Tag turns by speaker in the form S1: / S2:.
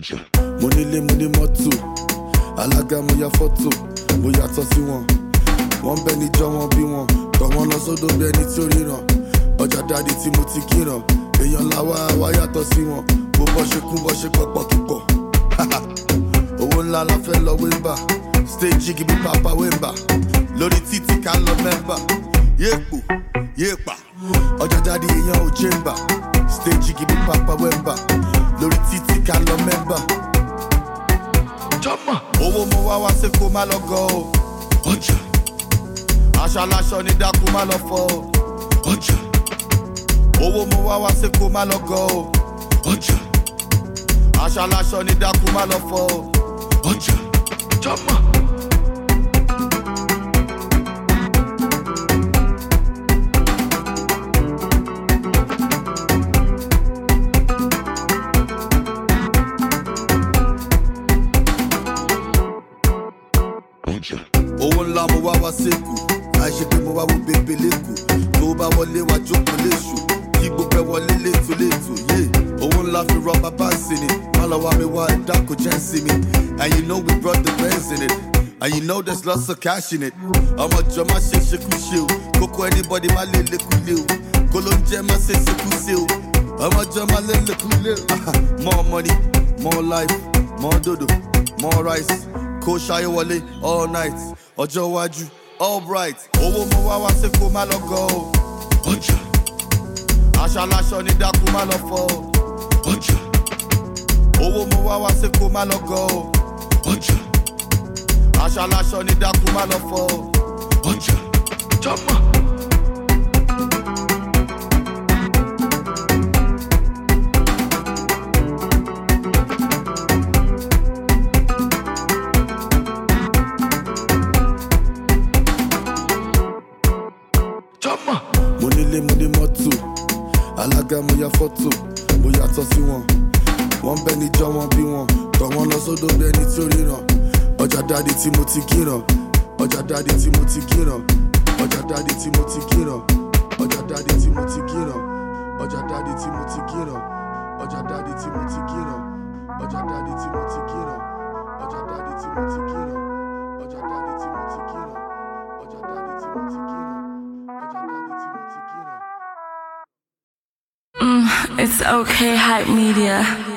S1: mo nílé mo ní mọ́tò alága mo ya fọ́tò mo yàtọ̀ sí wọn wọ́n bẹ níjọ́ wọn bí wọn tọ̀ wọ́n lọ sódò bí ẹni tí ó ríran ọjà dáàdi tí mo ti kíran èèyàn làwa wá yàtọ̀ sí wọn bó bọ́ ṣe kún bọ́ ṣe pọ̀pọ̀ kíkọ̀ owó ńlá la fẹ́ lọ wéńbà stage gibi papa wéńbà lórí títí ká lọ mẹ́mbà yéèpò yéèpà ọjà dáàdi èèyàn ò jẹ́mbà stage gibi papa wéńbà lórí títí ká lọ mẹ́mbà jọ́mọ̀ owó mo wá wá sí kó má lọ gọ o ọjà aṣọ aláṣọ ní dákú má lọ fọ o ọjà owó mo wá wá sí kó má lọ gọ o ọjà aṣọ aláṣọ ní dákú má lọ fọ o ọjà jọ́mọ̀. owó ńlá mo wá wá sẹ́kù àìṣe pé mo wá wo bèbè lẹ́kù tó bá wọlé wá jókòó léṣù kí gbogbo ẹ wọlé létò létò yé owó ńlá fi rọ bàbá sí ni má lọ wá mi wá ẹ̀dá kò jẹ́ sí mi and you know we brought the bands in it and you know there's lots of cash in it ọmọ jọ má ṣe ṣekú ṣe o kókó anybody má lè lékú lé o kó ló ń jẹ́ má ṣe ṣekú ṣe o ọmọ jọ má lè lékú lé o more money more life more dodo more rice kó ṣayé wọlé all night ọjọ́ iwájú all bright owó mo wá wá sí kó má lọ gọ o ọjà aṣọ aláṣọ ní dákú má lọ fọ o ọjà owó mo wá wá sí kó má lọ gọ o ọjà aṣọ aláṣọ ní dákú má lọ fọ o ọjà jọmọ. jọmọ. mo nílé mo ní mọ́tò alága mo ya fọ́tò mo yàtọ̀ sí wọn wọ́n bẹ níjọ́ wọn bí wọn tọ̀ wọ́n lọ sódò bí ẹni tí ó ríran ọjà dáàdi tí mo ti kíran ọjà dáàdi tí mo ti kíran ọjà dáàdi tí mo ti kíran ọjà dáàdi tí mo ti kíran ọjà dáàdi tí mo ti kíran ọjà dáàdi tí mo ti kíran ọjà dáàdi tí mo ti kíran ọjà dáàdi tí mo ti kíran ọjà dáàdi tí mo ti kíran ọjà dáàdi tí mo ti kíran.
S2: It's okay, hype media.